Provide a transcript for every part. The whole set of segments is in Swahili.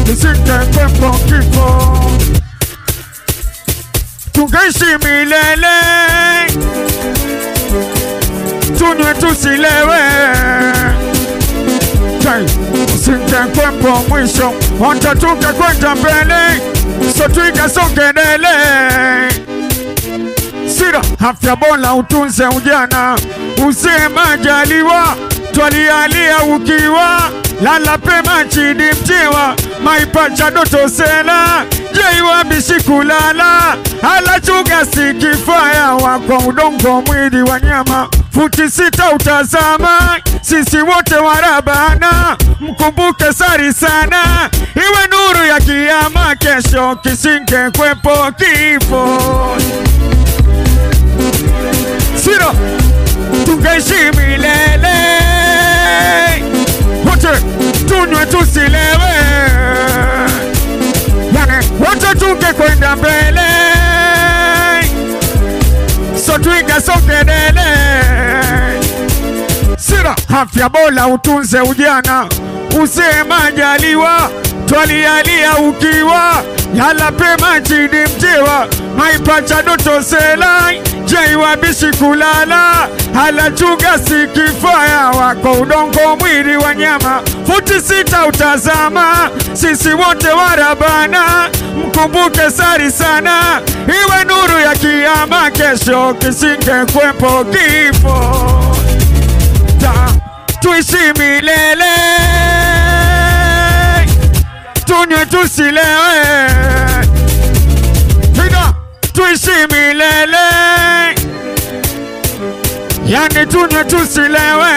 kisingekwepo kifo, tungeishi milele, tunywe tusilewe, singekwepo mwisho, hata tungekwenda mbele, so tuikasongelele sira afya bora utunze ujana, uzee majaliwa, twalialia ukiwa lala pema chini mtiwa, maipacha doto sela jeiwa bishikulala ala chuga sikifaya wako udongo mwili wa nyama futi sita utazama, sisi wote warabana, mkumbuke sari sana, iwe nuru ya kiama, kesho kisinge kwepo kifo sira tungeishi milele, wote tunywe tusilewe, yani wote tungekwenda mbele, so tuigasongelele. Sira afya bora utunze ujana, uzee majaliwa, twalialia ukiwa yala pema chini mtiwa, maipacha doto selai jaiwa bishi kulala hala chuga sikifaya wako udongo mwili wa nyama futi sita utazama sisi wote warabana mkumbuke sari sana iwe nuru ya kiama kesho kisinge kwepo kifo Ta, tuishi milele tunywe tusilewe Ida, tuishi milele yani tunywe tusilewe.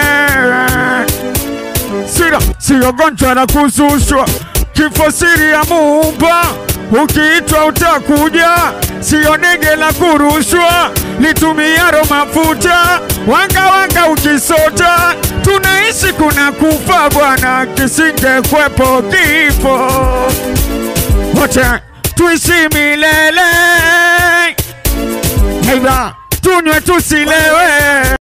Sira siyo gonjwa la kuzushwa, kifo siri ya Muumba, ukiitwa utakuja, siyo ndege la kurushwa, litumiaro mafuta wanga wanga, ukisota tunaishi kuna kufa bwana, kisinge kwepo kifo, wote tuishi milele. Aidha tunywe tusilewe.